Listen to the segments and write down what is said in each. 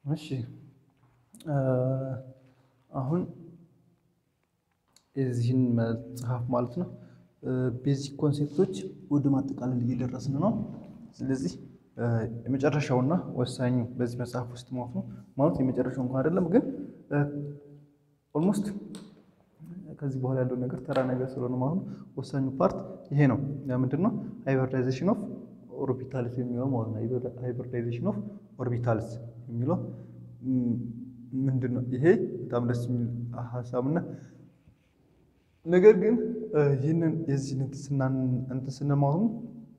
እሺ አሁን የዚህን መጽሐፍ ማለት ነው ቤዚክ ኮንሴፕቶች ወደ ማጠቃለል እየደረስን ነው። ስለዚህ የመጨረሻውና ወሳኙ በዚህ መጽሐፍ ውስጥ ማለት ነው ማለት የመጨረሻው እንኳን አይደለም፣ ግን ኦልሞስት ከዚህ በኋላ ያለው ነገር ተራ ነገር ስለሆነ ማለት ነው ወሳኙ ፓርት ይሄ ነው። ምንድን ነው ሃይብሪዳይዜሽን ኦፍ ኦርቢታልስ የሚለው ማለት ነው። ሃይብሪዳይዜሽን ኦፍ ኦርቢታልስ የሚለው ምንድን ነው? ይሄ በጣም ደስ የሚል ሀሳብና ነገር ግን ይህንን የዚህን እንትን ስንል ማለት ነው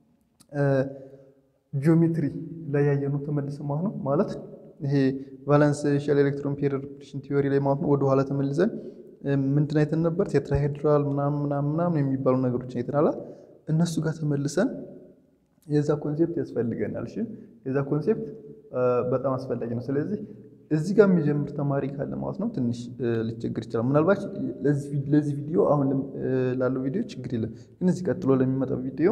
ጂኦሜትሪ ላይ ያየነው ተመልሰ ማለት ነው ማለት ይሄ ቫለንስ ሼል ኤሌክትሮን ፔር ሪፕሬሽን ቲዮሪ ላይ ማለት ነው ወደኋላ ተመልሰን ምንድን አይተን ነበር? ቴትራሄድራል ምናምን ምናምን ምናምን የሚባሉ ነገሮችን አይተናል። እነሱ ጋር ተመልሰን የዛ ኮንሴፕት ያስፈልገናል። እሺ የዛ ኮንሴፕት በጣም አስፈላጊ ነው። ስለዚህ እዚህ ጋር የሚጀምር ተማሪ ካለ ማለት ነው ትንሽ ሊቸግር ይችላል። ምናልባት ለዚህ ቪዲዮ አሁን ላለው ቪዲዮ ችግር የለም፣ ግን እዚህ ቀጥሎ ለሚመጣው ቪዲዮ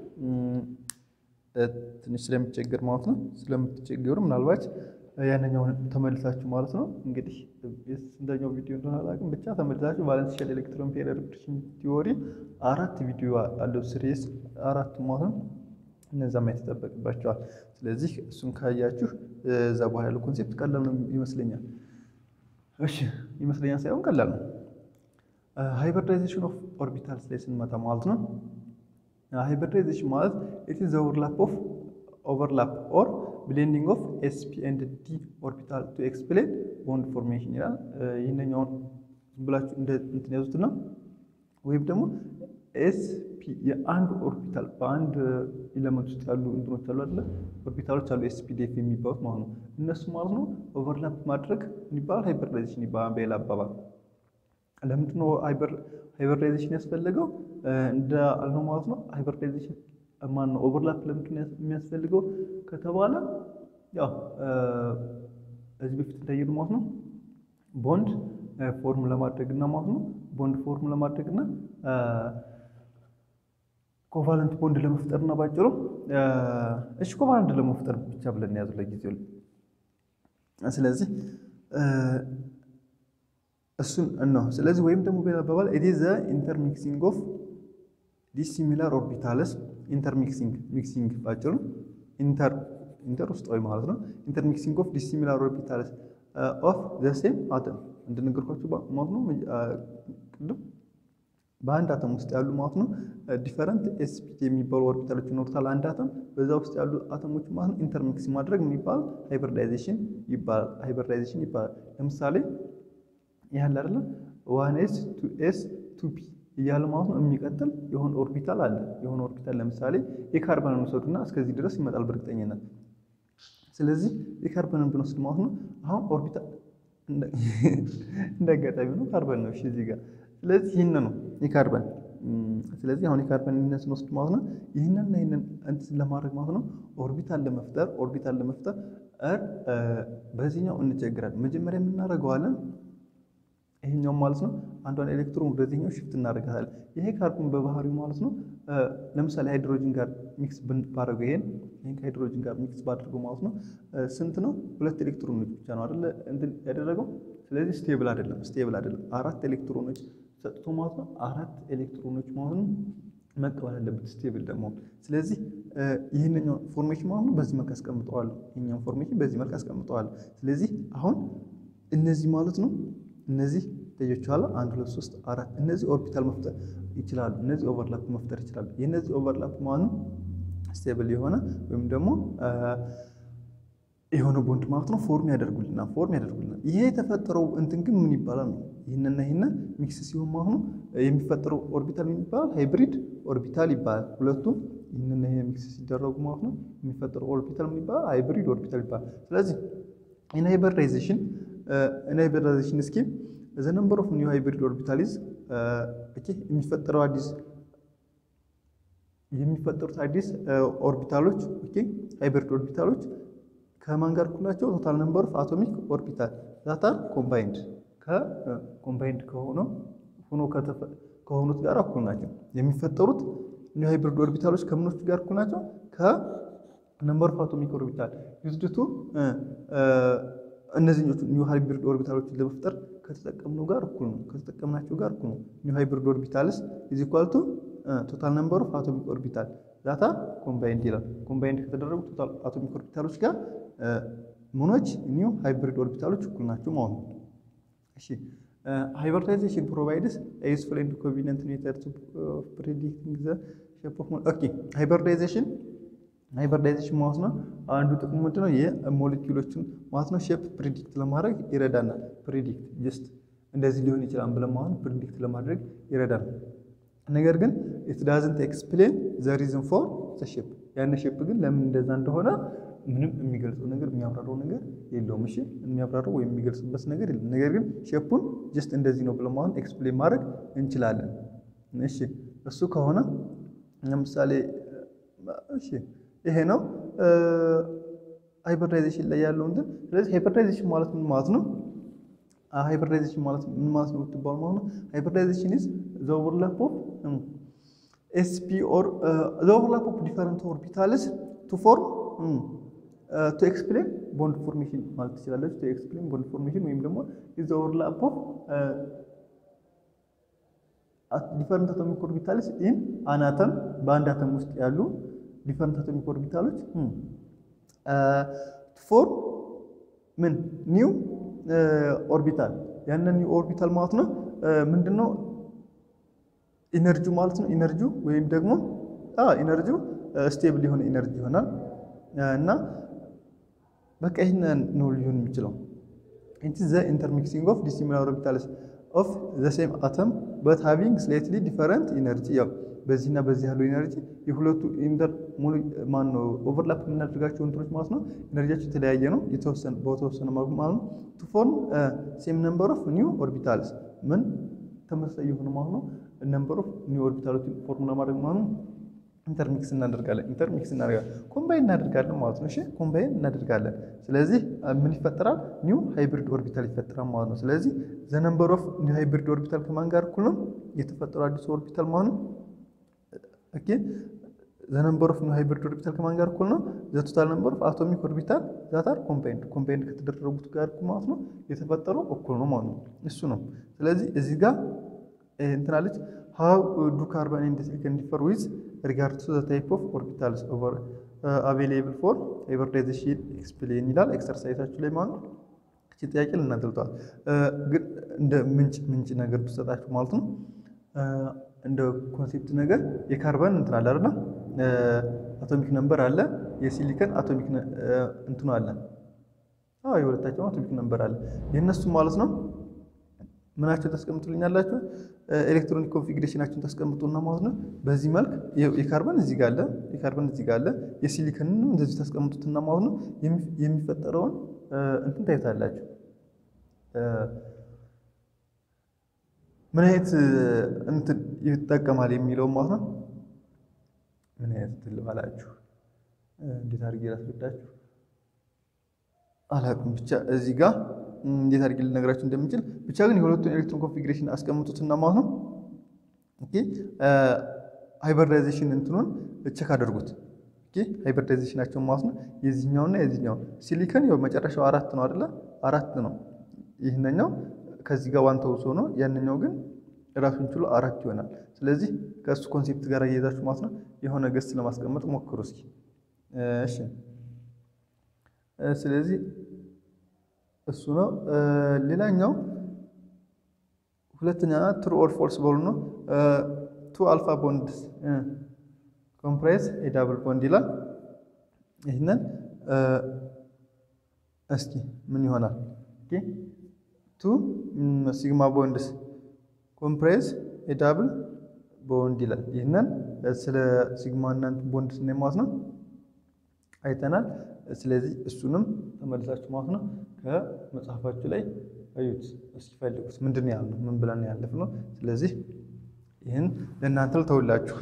ትንሽ ስለሚቸገር ማለት ነው ስለምትቸገሩ ምናልባት ያንኛውን ተመልሳችሁ ማለት ነው እንግዲህ ስንተኛው ቪዲዮ እንደሆነ አላውቅም፣ ብቻ ተመልሳችሁ ቫለንስ ሼል ኤሌክትሮን ፔር ሪፕሬሽን ቲዮሪ አራት ቪዲዮ አለው ስሬስ አራቱ ማለት ነው እነዛ ማየት ይጠበቅባቸዋል። ስለዚህ እሱን ካያችሁ እዛ በኋላ ያለው ኮንሴፕት ቀላል ነው ይመስለኛል። እሺ ይመስለኛል ሳይሆን ቀላል ነው። ሃይብሪዳይዜሽን ኦፍ ኦርቢታልስ ላይ ስንመጣ ማለት ነው ሃይብሪዳይዜሽን ማለት ኢት ኢዝ ኦቨርላፕ ኦፍ ኦቨርላፕ ኦር ብሌንዲንግ ኦፍ ኤስፒ ኤንድ ዲ ኦርቢታል ቱ ኤክስፕሌን ቦንድ ፎርሜሽን ይላል። ይህንኛውን ዝም ብላችሁ እንደ እንትን ያዙትና ወይም ደግሞ ኤስፒ የአንድ ኦርቢታል በአንድ ኤሌመንት ውስጥ ያሉ እንትኖች አሉ አይደለ? ኦርቢታሎች አሉ ኤስፒዲኤፍ የሚባሉት ማለት ነው። እነሱ ማለት ነው ኦቨርላፕ ማድረግ ይባላል ሃይብሪዳይዜሽን ይባላል በሌላ አባባል። ለምንድን ነው ሃይብሪዳይዜሽን ያስፈለገው? እንደ አልነው ማለት ነው ሃይብሪዳይዜሽን ማን ነው ኦቨርላፕ ለምንድን ነው የሚያስፈልገው ከተባለ ያው እዚህ በፊት እንዳየነው ማለት ነው ቦንድ ፎርም ለማድረግና ማለት ነው ቦንድ ፎርም ለማድረግና ኮቫለንት ቦንድ ለመፍጠርና ባጭሩ እሺ ኮቫለንት ለመፍጠር ብቻ ብለን ያዙ ለጊዜው። ስለዚህ እሱን ነው። ስለዚህ ወይም ደግሞ በሌላ አባባል ኢት ኢዝ ዘ ኢንተርሚክሲንግ ኦፍ ዲሲሚላር ኦርቢታልስ ኢንተርሚክሲንግ ሚክሲንግ ባጭሩ ኢንተር ኢንተር ውስጣዊ ማለት ነው። ኢንተርሚክሲንግ ኦፍ ዲሲሚላር ኦርቢታልስ ኦፍ ዘ ሴም አተም እንደነገርኳችሁ ማለት ነው ቅድም በአንድ አተም ውስጥ ያሉ ማለት ነው ዲፈረንት ኤስፒቲ የሚባሉ ኦርቢታሎች ይኖሩታል። አንድ አተም በዛ ውስጥ ያሉ አተሞች ማለት ነው ኢንተርሚክስ ማድረግ ምን ይባላል? ሃይብሪዳይዜሽን ይባላል። ሃይብሪዳይዜሽን ይባላል። ለምሳሌ ያህል አይደለ ዋን ኤስ ቱ ኤስ ቱ ፒ እያለ ማለት ነው የሚቀጥል የሆነ ኦርቢታል አለ። የሆነ ኦርቢታል ለምሳሌ የካርበንን ውሰዱና እስከዚህ ድረስ ይመጣል በእርግጠኝነት። ስለዚህ የካርበንን ብንወስድ ማለት ነው አሁን ኦርቢታል እንደ አጋጣሚ ነው ካርበን ነው እሺ እዚህ ጋር ስለዚህ ይህን ነው የካርበን ስለዚህ አሁን የካርበን ይህንን ስንወስድ ማለት ነው ይህንንና ይህንን እንትን ለማድረግ ማለት ነው ኦርቢታል ለመፍጠር ኦርቢታል ለመፍጠር በዚህኛው እንቸግራለን። መጀመሪያ የምናደርገዋለን ይሄኛው ማለት ነው አንዷን ኤሌክትሮን ወደዚህኛው ሽፍት እናደርጋታለን። ይሄ ካርቦን በባህሪው ማለት ነው ለምሳሌ ሃይድሮጂን ጋር ሚክስ ባደረገው ይሄን ይሄን ከሃይድሮጂን ጋር ሚክስ ባደረገው ማለት ነው ስንት ነው? ሁለት ኤሌክትሮኖች ብቻ ነው አይደለ እንትን ያደረገው። ስለዚህ ስቴብል አይደለም፣ ስቴብል አይደለም። አራት ኤሌክትሮኖች ሰጥቶ ማለት ነው አራት ኤሌክትሮኖች ማለት ነው መቀበል አለበት ስቴብል ደግሞ። ስለዚህ ይህንኛው ፎርሜሽን ማለት ነው በዚህ መልክ አስቀምጠዋለሁ። ይህኛው ፎርሜሽን በዚህ መልክ አስቀምጠዋለሁ። ስለዚህ አሁን እነዚህ ማለት ነው እነዚህ ተጆቻለ አንድ ሁለት ሶስት አራት እነዚህ ኦርቢታል መፍጠር ይችላሉ። እነዚህ ኦቨርላፕ መፍጠር ይችላሉ። የእነዚህ ኦቨርላፕ ማለት ነው ስቴብል የሆነ ወይም ደግሞ የሆነ ቦንድ ማለት ነው ፎርም ያደርጉልናል ፎርም ያደርጉልናል። ይሄ የተፈጠረው እንትን ግን ምን ይባላል ነው ይህንና ይህንን ሚክስ ሲሆን ማለት ነው የሚፈጠረው ኦርቢታል ምን ይባላል? ሃይብሪድ ኦርቢታል ይባላል። ሁለቱም ይህንና ይሄ ሚክስ ሲደረጉ ማለት ነው የሚፈጠረው ኦርቢታል ምን ይባላል? ሃይብሪድ ኦርቢታል ይባላል። ስለዚህ ኢን ሃይብሪዳይዜሽን ኢን ሃይብሪዳይዜሽን ስኪም ዘ ነምበር ኦፍ ኒው ሃይብሪድ ኦርቢታልስ ኦኬ የሚፈጠረው አዲስ የሚፈጠሩት አዲስ ኦርቢታሎች ኦኬ ሃይብሪድ ኦርቢታሎች ከማን ጋር እኩል ናቸው? ቶታል ነምበር ኦፍ አቶሚክ ኦርቢታል ዛት አር ኮምባይንድ ከኮምባይንድ ከሆነው ሆኖ ከሆኑት ጋር እኩል ናቸው። የሚፈጠሩት ኒው ሃይብሪድ ኦርቢታሎች ከምኖች ጋር እኩል ናቸው? ከነምበር ኦፍ አቶሚክ ኦርቢታል ዩዝድ ቱ እነዚህኞቹ ኒው ሃይብሪድ ኦርቢታሎችን ለመፍጠር ከተጠቀምነው ጋር እኩል ነው። ከተጠቀምናቸው ጋር እኩል ነው። ኒው ሃይብሪድ ኦርቢታልስ ኢዝ ኢኳል ቱ ቶታል ነምበር ኦፍ አቶሚክ ኦርቢታል ዳታ ኮምባይንድ ይላል። ኮምባይንድ ከተደረጉ ቶታል አቶሚክ ኦርቢታሎች ጋር ምኖች ኒው ሃይብሪድ ኦርቢታሎች እኩል ናቸው ማለት ነው። እሺ ሃይብሪዳይዜሽን ፕሮቫይድስ ዩስፉል ኤንድ ኮንቪኒየንት ሜተድ ኦፍ ፕሬዲክቲንግ ዘ ሼፕ ኦፍ ኦኬ ሃይብሪዳይዜሽን ሃይብሪዳይዜሽን ማለት ነው አንዱ ጥቅሙ ምንድን ነው? የሞሌኪውሎችን ማለት ነው ሼፕ ፕሪዲክት ለማድረግ ይረዳናል። ፕሪዲክት ጀስት እንደዚህ ሊሆን ይችላል ብለን ማለት ፕሪዲክት ለማድረግ ይረዳናል። ነገር ግን ኢት ዳዝንት ኤክስፕሌን ዘ ሪዝን ፎር ዘ ሼፕ ያን ሼፕ ግን ለምን እንደዛ እንደሆነ ምንም የሚገልጸው ነገር የሚያብራራው ነገር የለውም። እሺ የሚያብራራው ወይም የሚገልጽበት ነገር የለም። ነገር ግን ሼፑን ጀስት እንደዚህ ነው ብለን ማለት ኤክስፕሌን ማድረግ እንችላለን። እሺ እሱ ከሆነ ለምሳሌ እሺ ይሄ ነው ሃይብሪዳይዜሽን ላይ ያለው እንትን። ስለዚህ ሃይብሪዳይዜሽን ማለት ምን ማለት ነው? ሃይብሪዳይዜሽን ማለት ምን ማለት ነው ብትባሉ ማለት ነው ሃይብሪዳይዜሽን ኢዝ ዘ ኦቨርላፕ ኦፍ ኤስፒ ኦር ዘ ኦቨርላፕ ኦፍ ዲፈረንት ኦርቢታልስ ቱ ፎርም ቱ ኤክስፕሌን ቦንድ ፎርሜሽን ማለት ትችላለች። ቱ ኤክስፕሌን ቦንድ ፎርሜሽን ወይም ደግሞ ኢዝ ዘ ኦቨርላፕ ኦፍ ዲፈረንት አቶሚክ ኦርቢታልስ ኢን አን አተም በአንድ አተም ውስጥ ያሉ ዲፈረንት አቶሚክ ኦርቢታሎች ፎር ምን ኒው ኦርቢታል ያንን ኒው ኦርቢታል ማለት ነው ምንድነው ኢነርጂው ማለት ነው ኢነርጂው ወይም ደግሞ ኢነርጂው ስቴብል የሆነ ኢነርጂ ይሆናል እና በቃ ይህን ነው ሊሆን የሚችለው ኢት ዘ ኢንተርሚክሲንግ ኦፍ ዲሲሚላር ኦርቢታልስ ኦፍ ዘ ሴም አተም በት ሃቪንግ ስላይትሊ ዲፈረንት ኢነርጂ ያው በዚህና በዚህ ያለው ኢነርጂ የሁለቱ ኢንተር ሙሉ ማን ነው ኦቨርላፕ የምናደርጋቸው እንትኖች ማለት ነው ኢነርጂያቸው የተለያየ ነው የተወሰነ በተወሰነ መልኩ ማለት ነው ቱ ፎርም ሴም ነምበር ኦፍ ኒው ኦርቢታልስ ምን ተመሳሳይ የሆነ ማለት ነው ነምበር ኦፍ ኒው ኦርቢታሎችን ፎርም ለማድረግ ማለት ነው ኢንተርሚክስ እናደርጋለን ኢንተርሚክስ እናደርጋለን ኮምባይን እናደርጋለን ማለት ነው። እሺ ኮምባይን እናደርጋለን። ስለዚህ ምን ይፈጠራል? ኒው ሃይብሪድ ኦርቢታል ይፈጠራል ማለት ነው። ስለዚህ ዘ ነምበር ኦፍ ኒው ሃይብሪድ ኦርቢታል ከማን ጋር እኩል ነው? የተፈጠረው አዲሱ ኦርቢታል ማለት ነው። ኦኬ ዘ ነምበር ኦፍ ኒው ሃይብሪድ ኦርቢታል ከማን ጋር እኩል ነው? ዘ ቶታል ነምበር ኦፍ አቶሚክ ኦርቢታል ዛት አር ኮምባይንድ ኮምባይንድ ከተደረጉት ጋር እኩል ማለት ነው። የተፈጠረው እኩል ነው ማለት ነው። እሱ ነው። ስለዚህ እዚህ ጋር እንትናለች ሃው ዱ ካርበን ኤንድ ሲሊከን ዲፈር ዊዝ ሪጋርድ ቱ ዘ ታይፕ ኦፍ ኦርቢታልስ ኦቨር አቬሌብል ፎር ሃይብሪዳይዜሽን ኤክስፕሌን ይላል ኤክሰርሳይዛችሁ ላይ ማለት ነው። እቺ ጥያቄ ልናገልጠዋል ግን እንደ ምንጭ ምንጭ ነገር ብሰጣችሁ ማለት ነው እንደ ኮንሴፕት ነገር የካርበን እንትን አለ አይደል? አቶሚክ ነምበር አለ። የሲሊከን አቶሚክ እንትኑ አለ። አዎ የሁለታቸው አቶሚክ ነምበር አለ። የእነሱ ማለት ነው ምናቸውን ታስቀምጡልኛላችሁ? ኤሌክትሮኒክ ኮንፊግሬሽናችሁን ታስቀምጡና ማለት ነው። በዚህ መልክ የካርበን እዚህ ጋር አለ፣ የካርበን እዚህ ጋር አለ። የሲሊከንንም እንደዚህ ታስቀምጡትና ማለት ነው የሚፈጠረውን እንትን ታዩታላችሁ። ምን አይነት እንትን ይጠቀማል የሚለው ማለት ነው። ምን አይነት እንትን ልበላችሁ፣ እንዴት አድርጌ ላስረዳችሁ አላውቅም። ብቻ እዚህ ጋር እንዴት አድርጌ ልነግራችሁ እንደምችል ብቻ ግን የሁለቱን ኤሌክትሮን ኮንፊግሬሽን አስቀምጡትና ማለት ነው ኦኬ ሃይብሪዳይዜሽን እንትኑን ቼክ አድርጉት። ኦኬ ሃይብሪዳይዜሽናቸው ማለት ነው የዚህኛውና የዚህኛው ሲሊከን ያው መጨረሻው አራት ነው አይደለ? አራት ነው። ይህንኛው ከዚህ ጋር ዋን ተውሶ ነው። ያንኛው ግን ራሱን ችሎ አራት ይሆናል። ስለዚህ ከእሱ ኮንሴፕት ጋር እየይዛችሁ ማለት ነው የሆነ ገስ ለማስቀመጥ ሞክሩ እስኪ። እሺ ስለዚህ እሱ ነው። ሌላኛው ሁለተኛ ትሩ ኦር ፎልስ በሉ ነው። ቱ አልፋ ቦንድ ኮምፕራይዝ የዳብል ቦንድ ይላል። ይህንን እስኪ ምን ይሆናል? ቱ ሲግማ ቦንድስ ኮምፕራይዝ የዳብል ቦንድ ይላል። ይህንን ስለ ሲግማ እናንት ቦንድ ስናይ ማለት ነው አይተናል። ስለዚህ እሱንም ተመልሳችሁ ማለት ነው ከመጽሐፋችሁ ላይ አዩት እስኪፈልጉት ምንድን ነው ያልነው? ምን ብለን ያለፍ ነው። ስለዚህ ይህን ለእናንተ ልተውላችሁ።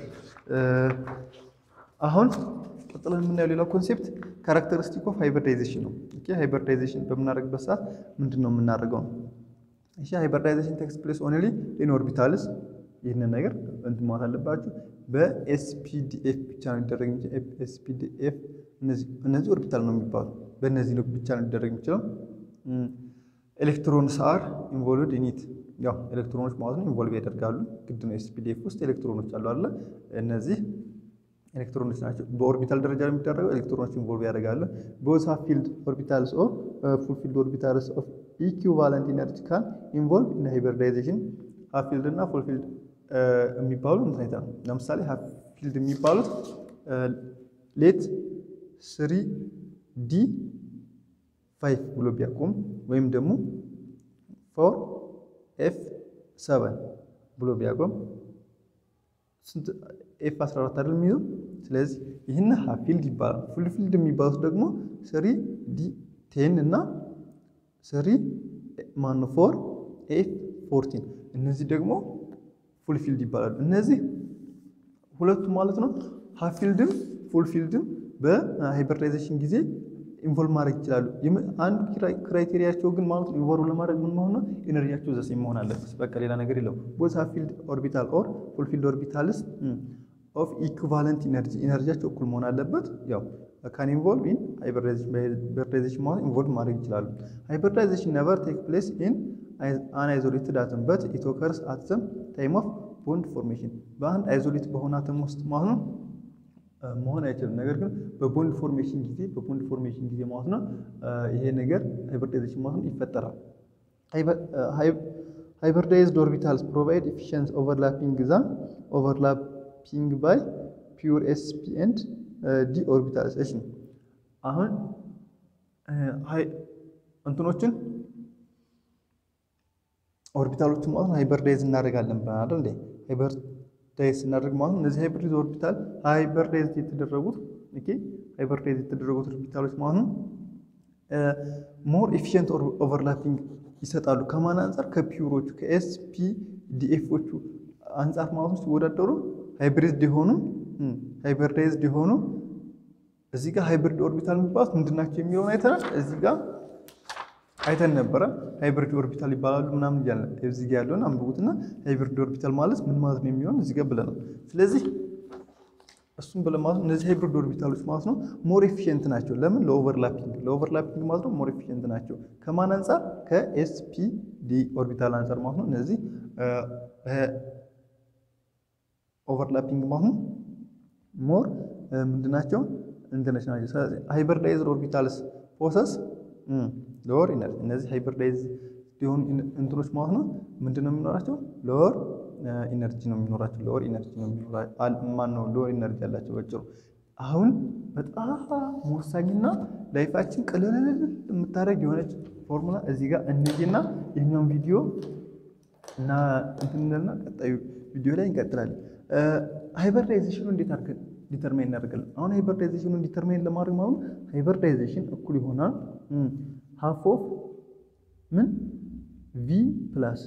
አሁን ቀጥለን የምናየው ሌላው ኮንሴፕት ካራክተሪስቲክ ኦፍ ሃይብሪዳይዜሽን ነው። ኦኬ ሃይብሪዳይዜሽን በምናደርግበት ሰዓት ምንድን ነው የምናደርገው? እሺ ሃይብሪዳይዜሽን ቴክስ ፕሌስ ኦንሊ ኢን ኦርቢታልስ። ይህንን ነገር እንትን ማለት አለባችሁ። በኤስፒዲኤፍ ብቻ ነው ሊደረግ የሚችለው። ኤስፒዲኤፍ እነዚህ ኦርቢታል ነው የሚባሉ በእነዚህ ነው ብቻ ነው ሊደረግ የሚችለው። ኤሌክትሮንስ አር ኢንቮልቭድ ኢኒት ያው ኤሌክትሮኖች ማለት ነው ኢንቮልቭ ያደርጋሉ። ግድ ነው። ኤስፒዲኤፍ ውስጥ ኤሌክትሮኖች አሉ አለ እነዚህ ኤሌክትሮኖች ናቸው። በኦርቢታል ደረጃ የሚደረገው ኤሌክትሮኖች ኢንቮልቭ ያደርጋሉ። ቦዝ ሃፍ ፊልድ ኦርቢታልስ ኦፍ ፉል ፊልድ ኦርቢታልስ ኦፍ ኢኩቫለንት ኢነርጂ ካን ኢንቮልቭ ኢን ሃይብሪዳይዜሽን ሃፍ ፊልድ እና ፉል ፊልድ የሚባሉ እንትኔታ ነው። ለምሳሌ ሃፍ ፊልድ የሚባሉት ሌት ስሪ ዲ ፋይቭ ብሎ ቢያቆም ወይም ደግሞ ፎር ኤፍ ሰቨን ብሎ ቢያቆም ኤፍ 14 አይደል የሚይዘው። ስለዚህ ይህን ሃፍ ፊልድ ይባላል። ፉል ፊልድ የሚባሉት ደግሞ ስሪ ዲ ቴን እና ስሪ ማን ፎር ኤፍ ፎርቲን እነዚህ ደግሞ ፉል ፊልድ ይባላሉ። እነዚህ ሁለቱ ማለት ነው ሃፍ ፊልድም ፉል ፊልድም በሃይብሪዳይዜሽን ጊዜ ኢንቮልቭ ማድረግ ይችላሉ። አንዱ ክራይቴሪያቸው ግን ማለት ነው ኢንቮልቭ ለማድረግ ምን መሆን ነው ኤነርጂያቸው ዘሴ መሆን አለበት። በቃ ሌላ ነገር የለም። ቦዝ ሃፍ ፊልድ ኦርቢታል ኦር ፉል ፊልድ ኦርቢታልስ ኦፍ ኢኩቫለንት ኢነርጂ ኢነርጂያቸው እኩል መሆን አለበት። ያው ካን ኢንቮልቭ ኢን ሃይብሪዳይዜሽን ማለት ኢንቮልቭ ማድረግ ይችላሉ። ሃይብሪዳይዜሽን ነቨር ቴክ ፕሌስ ኢን አን አይዞሌትድ አተም በት ኢት ኦከርስ አት ዘ ታይም ኦፍ ቦንድ ፎርሜሽን በአንድ አይዞሌት በሆነ አተም ውስጥ ማለት ነው መሆን አይችልም። ነገር ግን በቦንድ ፎርሜሽን ጊዜ በቦንድ ፎርሜሽን ጊዜ ማለት ነው ይሄ ነገር ሃይብሪዳይዜሽን ማለት ነው ይፈጠራል። ሃይብሪዳይዝድ ኦርቢታልስ ፕሮቫይድ ኤፊሽንስ ኦቨርላፒንግ ዛ ኦቨርላፒንግ ባይ ፒውር ኤስፒ ኤንድ ዲ ኦርቢታልስ። እሺ አሁን እንትኖችን ኦርቢታሎችን ማለት ነው ሃይብሪዳይዝ እናደርጋለን ብለናል እንዴ ሃይብሪዳይዝ ስናደርግ ማለት ነው እነዚህ ሃይብሪድ ኦርቢታል ሃይብሪዳይዝ የተደረጉት ኦኬ ሃይብሪዳይዝ የተደረጉት ኦርቢታሎች ማለት ነው ሞር ኤፊሽንት ኦቨርላፒንግ ይሰጣሉ። ከማን አንጻር? ከፒውሮቹ ከኤስፒ ዲኤፎቹ አንጻር ማለት ነው ሲወዳደሩ ሃይብሪድ የሆኑ ሃይብሪዳይዝድ የሆኑ እዚህ ጋር ሃይብሪድ ኦርቢታል የሚባሉት ምንድናቸው የሚለውን አይተናል። እዚህ ጋር አይተን ነበረ። ሃይብሪድ ኦርቢታል ይባላሉ ምናምን እያለ እዚህ ጋር ያለውን አንብቡትና ሃይብሪድ ኦርቢታል ማለት ምን ማለት ነው የሚሆን እዚህ ጋር ብለናል። ስለዚህ እሱም ብለን ማለት ነው እነዚህ ሃይብሪድ ኦርቢታሎች ማለት ነው ሞር ኤፊሽንት ናቸው። ለምን? ለኦቨርላፒንግ ለኦቨርላፒንግ ማለት ነው ሞር ኤፊሽንት ናቸው። ከማን አንጻር? ከኤስፒ ዲ ኦርቢታል አንጻር ማለት ነው እነዚህ ኦቨርላፒንግ ማለት ነው ሞር ምንድናቸው እንትነች ናቸው። ስለዚህ ሃይብሪዳይዝድ ኦርቢታልስ ፕሮሰስ ሎወር ኢነርጂ እነዚህ ሃይብሪዳይዝ ሊሆኑ እንትኖች ማለት ነው ምንድን ነው የሚኖራቸው? ሎወር ኢነርጂ ነው የሚኖራቸው። ሎወር ኢነርጂ ነው የሚኖራቸው። ማን ነው ሎወር ኢነርጂ ያላቸው? በጭሩ አሁን በጣም ወሳኝና ላይፋችን ቅልል የምታደርግ የሆነች ፎርሙላ እዚህ ጋር እነዚህና የኛውን ቪዲዮ እና እንትንና ቀጣዩ ቪዲዮ ላይ እንቀጥላለን። ሃይብሪዳይዜሽኑ እንዴት አድርገን ዲተርማይን እናደርጋለን? አሁን ሃይብሪዳይዜሽኑን ዲተርማይን ለማድረግ ማለት ሃይብሪዳይዜሽን እኩል ይሆናል ሃፍ ኦፍ ምን ቪ ፕላስ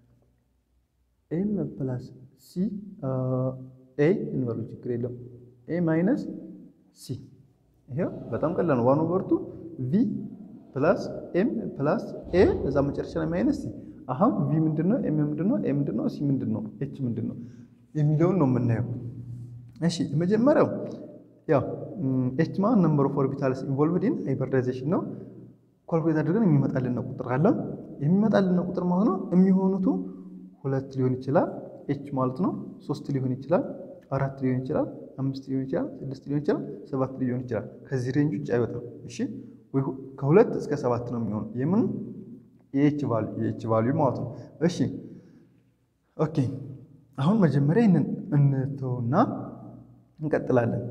ኤም ፕላስ ሲ ኤ እንበሉ ችግር የለም ኤ ማይነስ ሲ ይሄው በጣም ቀላል ነው። ዋን ኦቨር ቱ ቪ ፕላስ ኤም ፕላስ ኤ እዛ መጨረሻ ላይ ማይነስ ሲ። አሁን ቪ ምንድን ነው? ኤም ምንድን ነው? ኤ ምንድን ነው? ሲ ምንድን ነው? ኤች ምንድን ነው የሚለውን ነው የምናየው። እሺ የመጀመሪያው ያው ኤች ማለት ነምበር ኦፍ ኦርቢታልስ ኢንቮልቭድ ኢን ሃይብሪዳይዜሽን ነው። ኳልኩሌት አድርገን የሚመጣልን ቁጥር አለ። የሚመጣልን ቁጥር ማለት ነው የሚሆኑቱ ሁለት ሊሆን ይችላል ኤች ማለት ነው። ሶስት ሊሆን ይችላል፣ አራት ሊሆን ይችላል፣ አምስት ሊሆን ይችላል፣ ስድስት ሊሆን ይችላል፣ ሰባት ሊሆን ይችላል። ከዚህ ሬንጅ ውጭ አይወጣም። እሺ ወይ ከሁለት እስከ ሰባት ነው የሚሆነው። የምን የኤች ቫልዩ የኤች ቫልዩ ማለት ነው። እሺ ኦኬ። አሁን መጀመሪያ ይህንን እንተውና እንቀጥላለን።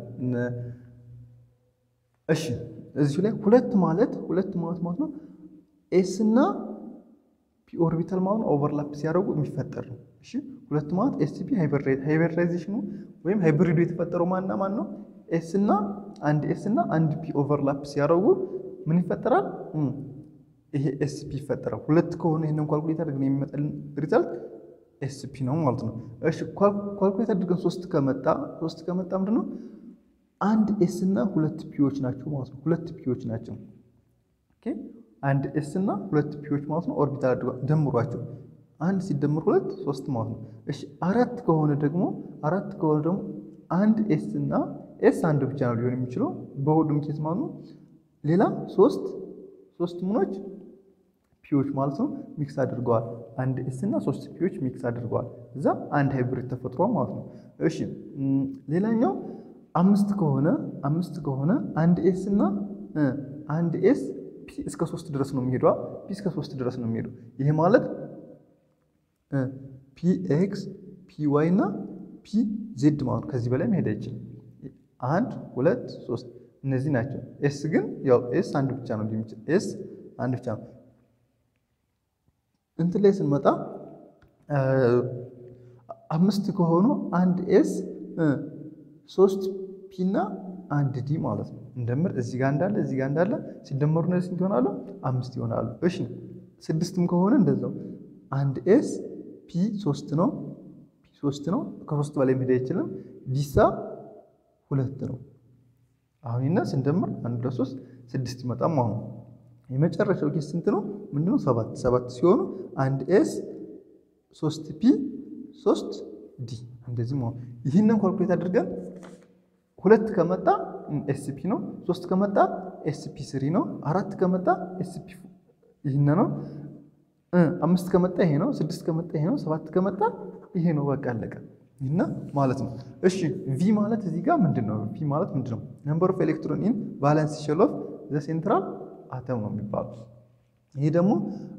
እሺ እዚሁ ላይ ሁለት ማለት ሁለት ማለት ማለት ነው ኤስ እና ፒ ኦርቢታል ማለት ነው ኦቨርላፕ ሲያደርጉ የሚፈጠር ነው። እሺ ሁለት ማለት ኤስ ፒ ሃይብሪዳይዜሽኑ ወይም ሃይብሪዱ የተፈጠረው ማንና ማን ነው? ኤስ እና አንድ ኤስ እና አንድ ፒ ኦቨርላፕ ሲያደርጉ ምን ይፈጠራል? ይሄ ኤስ ፒ ይፈጠራል። ሁለት ከሆነ ይህንን ኳልኩሌት አድርገን የሚመጣልን ሪዛልት ኤስ ፒ ነው ማለት ነው። እሺ ኳልኩሌት አድርገን ሶስት ከመጣ ሶስት ከመጣ ምንድን ነው አንድ ኤስ እና ሁለት ፒዎች ናቸው ማለት ነው። ሁለት ፒዎች ናቸው። ኦኬ አንድ ኤስ እና ሁለት ፒዎች ማለት ነው። ኦርቢታል አድርገው ደምሯቸው አንድ ሲደምር ሁለት ሶስት ማለት ነው። እሺ አራት ከሆነ ደግሞ አራት ከሆነ ደግሞ አንድ ኤስ እና ኤስ አንድ ብቻ ነው ሊሆን የሚችለው በሁሉም ኬስ ማለት ነው። ሌላ ሶስት ሶስት ምኖች ፒዎች ማለት ነው ሚክስ አድርገዋል። አንድ ኤስ እና ሶስት ፒዎች ሚክስ አድርገዋል። እዛ አንድ ሃይብሪድ ተፈጥሯል ማለት ነው። እሺ ሌላኛው አምስት ከሆነ አምስት ከሆነ አንድ ኤስ እና አንድ ኤስ ፒ እስከ ሶስት ድረስ ነው የሚሄደዋ ፒ እስከ ሶስት ድረስ ነው የሚሄዱ። ይሄ ማለት ፒ ኤክስ ፒ ዋይ እና ፒ ዜድ ማለት ነው። ከዚህ በላይ መሄድ አይችልም። አንድ ሁለት ሶስት እነዚህ ናቸው። ኤስ ግን ያው ኤስ አንድ ብቻ ነው የሚችል ኤስ አንድ ብቻ ነው። እንትን ላይ ስንመጣ አምስት ከሆኑ አንድ ኤስ ሶስት ፒ እና አንድ ዲ ማለት ነው። እንደምር እዚህ ጋር እንዳለ እዚህ ጋር እንዳለ ሲደመሩ እነዚህ ስንት ይሆናሉ? አምስት ይሆናሉ። እሺ ስድስትም ከሆነ እንደዛው አንድ ኤስ ፒ ሶስት ነው ፒ ሶስት ነው። ከሶስት በላይ መሄድ አይችልም። ዲሳ ሁለት ነው። አሁን ይና ስንደምር አንድ ሁለት ሶስት ስድስት ይመጣም። አሁን የመጨረሻው ኬስ ስንት ነው? ምንድነው? ሰባት ሰባት ሲሆኑ አንድ ኤስ ሶስት ፒ ሶስት ዲ እንደዚህ መሆን ይህንን ኳልኩሌት አድርገን ሁለት ከመጣ ኤስፒ ነው። ሶስት ከመጣ ኤስፒ ስሪ ነው። አራት ከመጣ ኤስፒ ይህን ነው። አምስት ከመጣ ይሄ ነው። ስድስት ከመጣ ይሄ ነው። ሰባት ከመጣ ይሄ ነው። በቃ አለቀ። ይህና ማለት ነው። እሺ ቪ ማለት እዚህ ጋር ምንድን ነው? ቪ ማለት ምንድን ነው? ነምበር ኦፍ ኤሌክትሮን ኢን ቫለንስ ሼል ኦፍ ዘ ሴንትራል አተም ነው የሚባሉት። ይሄ ደግሞ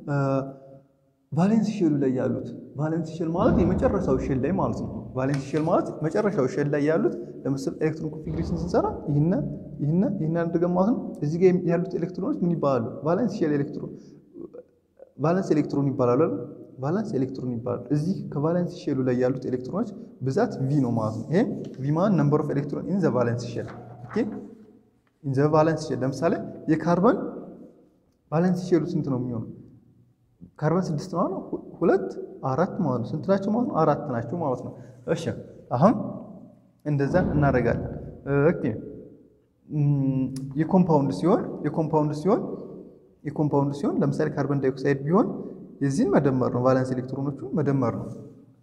ቫሌንስ ሼሉ ላይ ያሉት ቫሌንስ ሼል ማለት የመጨረሻው ሼል ላይ ማለት ነው። ቫሌንስ ሼል ማለት መጨረሻው ሼል ላይ ያሉት ለምሳሌ ኤሌክትሮን ኮንፊግሬሽን ስንሰራ ይህነ ይህነ ይህን አድርገን ማለት ነው። እዚህ ጋር ያሉት ኤሌክትሮኖች ምን ይባላሉ? ቫሌንስ ሼል ኤሌክትሮን ቫለንስ ኤሌክትሮን ይባላሉ። ቫለንስ ኤሌክትሮን ይባላሉ። እዚህ ከቫለንስ ሼሉ ላይ ያሉት ኤሌክትሮኖች ብዛት ቪ ነው ማለት ነው። ይሄ ቪ ማለት ነምበር ኦፍ ኤሌክትሮን ኢን ዘ ቫለንስ ሼል ኦኬ። ኢን ዘ ቫለንስ ሼል ለምሳሌ የካርበን ቫለንስ ሼሉ ስንት ነው የሚሆነው? ካርበን ስድስት ማለት ነው። ሁለት አራት ማለት ነው። ስንት ናቸው ማለት ነው? አራት ናቸው ማለት ነው። እሺ አሁን እንደዛ እናደርጋለን። ኦኬ የኮምፓውንድ ሲሆን የኮምፓውንድ ሲሆን የኮምፓውንድ ሲሆን ለምሳሌ ካርበን ዳይኦክሳይድ ቢሆን የዚህን መደመር ነው። ቫለንስ ኤሌክትሮኖቹ መደመር ነው።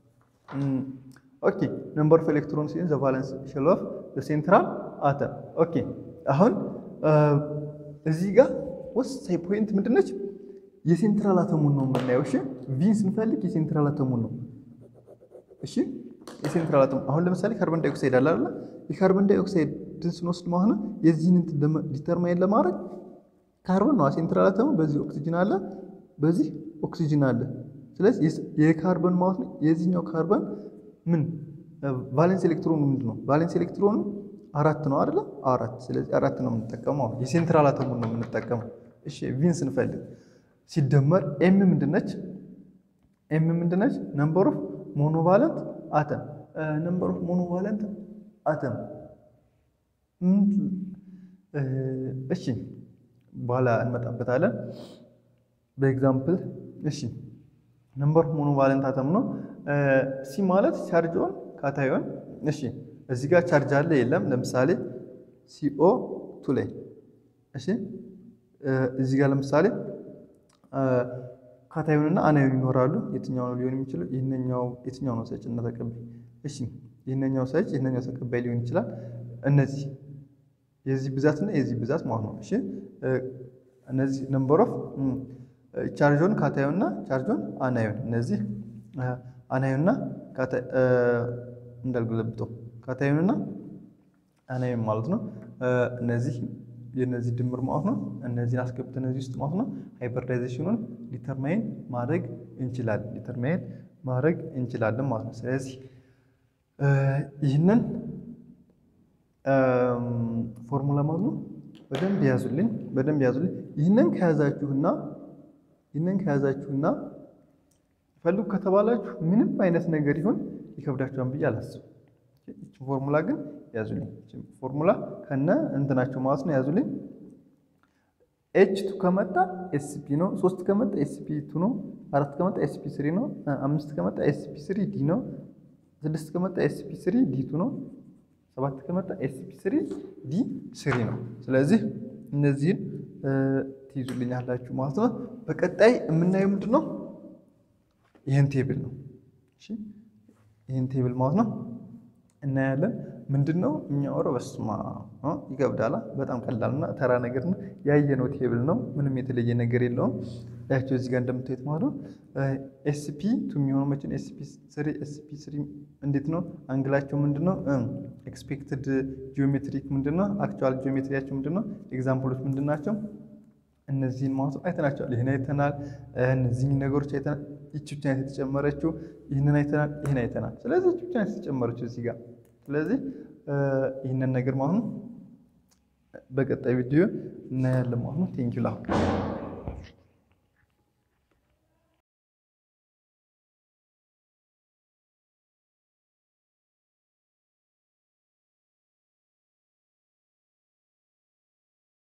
ኦኬ ነምበር ኦፍ ኤሌክትሮንስ ኢን ዘ ቫለንስ ሼል ኦፍ ዘ ሴንትራል አተም። ኦኬ አሁን እዚህ ጋር ወሳኝ ፖይንት ምንድነች? የሴንትራል አተሙን ነው የምናየው። እሺ ቪን ስንፈልግ የሴንትራል አተሙን ነው። እሺ የሴንትራል አተሙ አሁን ለምሳሌ ካርበን ዳይኦክሳይድ አለ አይደል? የካርበን ዳይኦክሳይድን ስንወስድ ማለት ነው የዚህን ዲተርማይን ለማድረግ ካርበን ነው ሴንትራል አተሙ። በዚህ ኦክሲጅን አለ፣ በዚህ ኦክሲጅን አለ። ስለዚህ የካርበን ማለት ነው የዚህኛው ካርበን ምን ቫሌንስ ኤሌክትሮኑ ምንድን ነው? ቫሌንስ ኤሌክትሮኑ አራት ነው አይደለ? አራት። ስለዚህ አራት ነው የምንጠቀመው። የሴንትራል አተሙን ነው የምንጠቀመው። እሺ ቪን ስንፈልግ ሲደመር ኤም ምንድነች? ኤም ምንድነች? ነምበር ኦፍ ሞኖቫለንት አተም ነምበር ኦፍ ሞኖቫለንት አተም እሺ፣ በኋላ እንመጣበታለን በኤግዛምፕል። እሺ ነምበር ኦፍ ሞኖቫለንት አተም ነው። ሲ ማለት ቻርጅ ኦን ካታዮን። እሺ እዚህ ጋር ቻርጅ አለ የለም? ለምሳሌ ሲኦ ቱ ላይ እሺ፣ እዚህ ጋር ለምሳሌ ካታዮንና አናዮን ይኖራሉ። የትኛው ነው ሊሆን የሚችለው? ይህንኛው የትኛው ነው ሰጭ እና ተቀባይ? እሺ ይህንኛው ሰጭ ይህንኛው ተቀባይ ሊሆን ይችላል። እነዚህ የዚህ ብዛትና የዚህ ብዛት ማለት ነው። እሺ እነዚህ ነምበር ኦፍ ቻርጆን ካታዮንና ቻርጆን አናዮን እነዚህ አናዮንና እንዳልገለብጠው ካታዮንና አናዮን ማለት ነው። እነዚህ የነዚህ ድምር ማለት ነው። እነዚህን አስገብተን እነዚህ ውስጥ ማለት ነው ሃይብሪዳይዜሽኑን ዲተርማይን ማድረግ እንችላለን ዲተርማይን ማድረግ እንችላለን ማለት ነው። ስለዚህ ይህንን ፎርሙላ ማለት ነው በደንብ ያዙልኝ፣ በደንብ ያዙልኝ። ይህንን ከያዛችሁና ይህንን ከያዛችሁና ፈልጉ ከተባላችሁ ምንም አይነት ነገር ይሁን ይከብዳችኋል ብዬ አላስብም። ይህችን ፎርሙላ ግን ያዙልኝ። ፎርሙላ ከነ እንትናቸው ማለት ነው ያዙልኝ። ኤች ቱ ከመጣ ኤስፒ ነው። ሶስት ከመጣ ኤስፒ ቱ ነው። አራት ከመጣ ኤስፒ ስሪ ነው። አምስት ከመጣ ኤስፒ ስሪ ዲ ነው። ስድስት ከመጣ ኤስፒ ስሪ ዲ ቱ ነው። ሰባት ከመጣ ኤስፒ ስሪ ዲ ስሪ ነው። ስለዚህ እነዚህን ትይዙልኛላችሁ ማለት ነው። በቀጣይ የምናየው ምንድን ነው? ይህን ቴብል ነው። ይህን ቴብል ማለት ነው እናያለን። ምንድን ነው የሚያወራው? በስማ ይገብዳላ። በጣም ቀላልና ተራ ነገር ነው። ያየነው ቴብል ነው። ምንም የተለየ ነገር የለውም። ያቸው እዚህ ጋር እንደምታዩት ማለት ነው። ኤስፒ ቱ የሚሆነው መቼ ነው? ኤስፒ ስሪ ኤስፒ ስሪ እንዴት ነው? አንግላቸው ምንድን ነው? ኤክስፔክትድ ጂኦሜትሪክ ምንድን ነው? አክቹዋል ጂኦሜትሪያቸው ምንድን ነው? ኤግዛምፕሎች ምንድን ናቸው? እነዚህን ማለት ነው አይተናቸዋል። ይህን አይተናል። እነዚህን ነገሮች አይተናል። ይቺ ብቻ ናት የተጨመረችው። ይህንን አይተናል። ይህን አይተናል። ስለዚህ ይቺ ብቻ ናት የተጨመረችው እዚህ ጋር። ስለዚህ ይህንን ነገር ማለት ነው በቀጣይ ቪዲዮ እናያለን ማለት ነው። ቴንኪው ላሁ